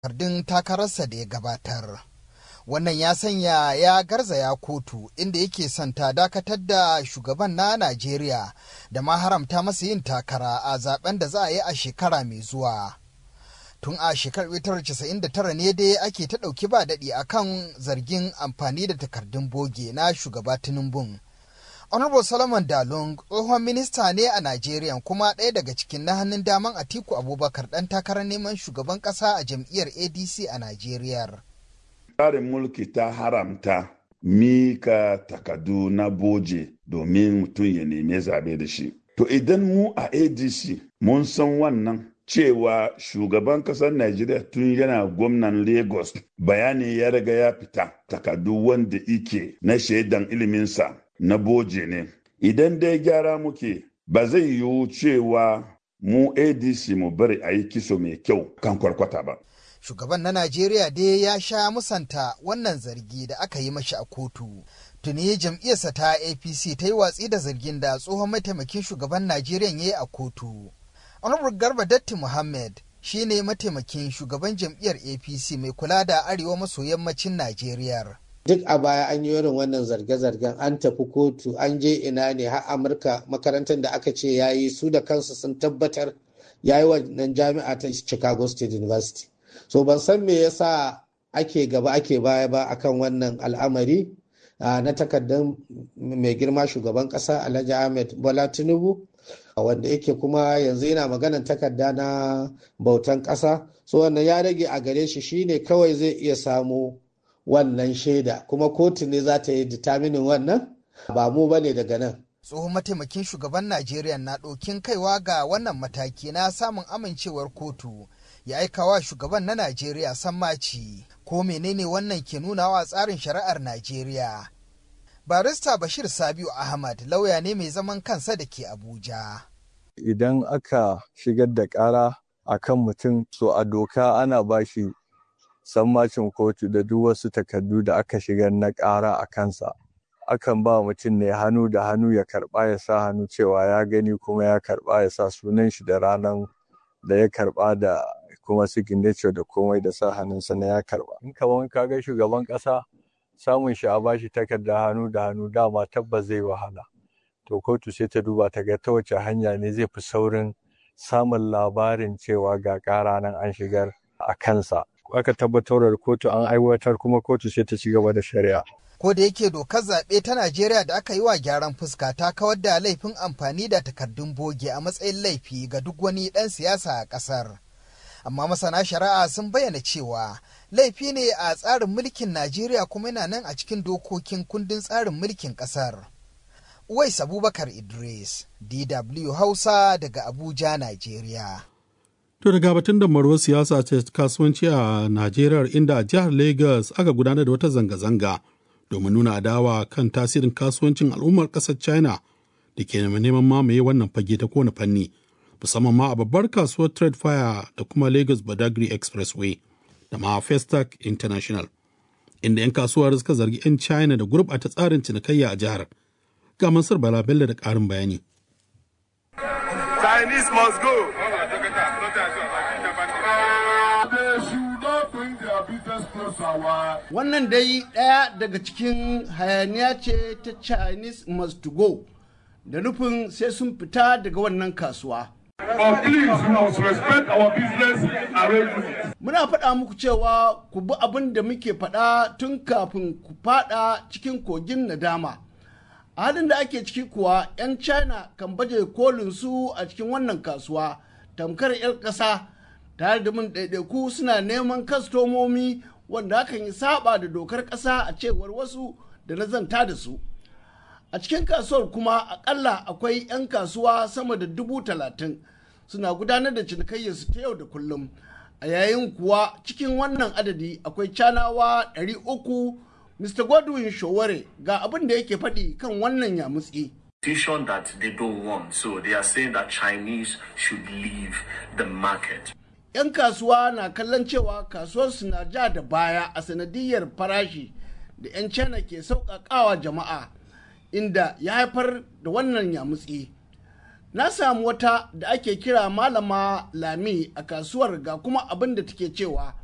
takardun takararsa da ya gabatar. Wannan ya sanya ya garzaya kotu inda yake son ta dakatar da shugaban na Najeriya da ma haramta masa yin takara a zaben da za a yi a shekara mai zuwa. Tun a shekarar 1999 ne dai ake ta ɗauki ba daɗi akan zargin amfani da takardun boge na shugaba Tinubu. Honorable Solomon Dalung tsohon minista ne a Najeriya kuma ɗaya daga cikin na hannun daman Atiku Abubakar ɗan takarar neman shugaban ƙasa a jam'iyyar ADC a Najeriya. Tsarin mulki ta haramta mika takadu na boje domin mutum ya neme zabe da shi. To idan mu a ADC mun san wannan cewa shugaban kasar Najeriya tun yana gwamnan Lagos bayani ya riga ya fita takadu wanda ike na shaidan iliminsa na boje ne. Idan dai gyara muke ba zai yiwu cewa mu ADC mu bari a yi kiso mai kyau kan kwarkwata ba. Shugaban na Najeriya dai ya sha musanta wannan zargi da aka yi mashi a kotu. Tuni jam'iyyarsa ta APC ta yi watsi da zargin da tsohon mataimakin shugaban Najeriya ya yi a kotu. Honorable Garba Datti Muhammad shi ne mataimakin shugaban jam'iyyar APC mai kula da arewa maso yammacin Najeriya. Duk a baya an yi irin wannan zarge-zargen an tafi kotu an je ina ne har Amurka makarantar da aka ce ya yi su da kansu sun tabbatar ya yi wannan jami'a ta Chicago State University. So ban san me yasa ake gaba ake baya ba akan wannan al'amari na takardar mai girma shugaban kasa Alhaji Ahmed Bola Tinubu. wanda yake kuma yanzu yana maganan takarda na bautan ƙasa so wannan ya rage a gare shi shine kawai zai iya samu wannan shaida kuma kotu ne za ta yi determinin wannan ba mu bane daga nan tsohon mataimakin shugaban najeriya na ɗokin kaiwa ga wannan mataki na samun amincewar kotu ya aikawa shugaban na najeriya sammaci ko menene wannan ke nunawa tsarin shari'ar najeriya barista bashir sabiu ahmad lauya ne mai zaman kansa da ke abuja idan aka shigar da ƙara a kan mutum so a doka ana ba shi sammacin kotu da duk wasu takardu da aka shigar na ƙara a kansa akan ba mutum ne hannu da hannu ya karɓa ya sa hannu cewa ya gani kuma ya karɓa ya sa sunan shi da ranar da ya karɓa da kuma signature da komai da sa hannunsa na ya karɓa in kaman ka ga shugaban ƙasa samun shi a bashi takarda hannu da hannu dama tabbas zai wahala to kotu sai ta duba ta ga ta wace hanya ne zai fi saurin samun labarin cewa ga ƙara nan an shigar a kansa aka tabbatar da kotu an aiwatar kuma kotu sai ta ci gaba da shari'a ko da yake dokar zaɓe ta Najeriya da aka yi wa gyaran fuska ta kawar da laifin amfani da takardun boge a matsayin laifi ga duk wani ɗan siyasa a ƙasar. Amma masana shari'a sun bayyana cewa laifi ne a tsarin mulkin Najeriya kuma yana nan a cikin dokokin kundin tsarin mulkin ƙasar. Uwais Abubakar Idris, DW Hausa daga Abuja, Najeriya. To daga batun da marwar siyasa ce kasuwanci a Najeriya inda a jihar Lagos aka gudanar da wata zanga-zanga domin nuna adawa kan tasirin kasuwancin al'ummar ƙasar China da ke neman mamaye wannan fage ta kowane fanni, musamman ma a babbar kasuwar Trade Fire da kuma Lagos Badagry Expressway da ma Festac International, inda 'yan kasuwar suka zargi 'yan China da gurɓata tsarin cinikayya a jihar. Ga Mansur Bala Bello da ƙarin bayani. Chinese must go. Wannan dai ɗaya daga cikin hayaniya ce ta Chinese must go da nufin sai sun fita daga wannan kasuwa. Muna faɗa muku cewa ku bi abin da muke faɗa tun kafin ku faɗa cikin kogin nadama. A halin da ake ciki kuwa 'yan China kan baje kolin su a cikin wannan kasuwa tamkar 'yar ƙasa tare da mun ɗaiɗaiku suna neman kastomomi wanda hakan yi saba da dokar ƙasa a cewar wasu da na zanta da su. A cikin kasuwar kuma akalla akwai 'yan kasuwa sama da dubu talatin suna gudanar da cinikayyarsu ta yau da kullum. A yayin kuwa cikin wannan adadi akwai canawa ɗari uku Mr. Godwin Showore ga abin da yake faɗi kan wannan yamutsi. Decision that they don't want, so they are saying that Chinese should leave the market. 'Yan kasuwa na kallon cewa kasuwarsu na ja da baya a sanadiyar farashi da 'yan China ke sauƙaƙawa jama'a inda ya haifar da wannan yamutsi. Na samu wata da ake kira malama Lami a kasuwar ga kuma abin da take cewa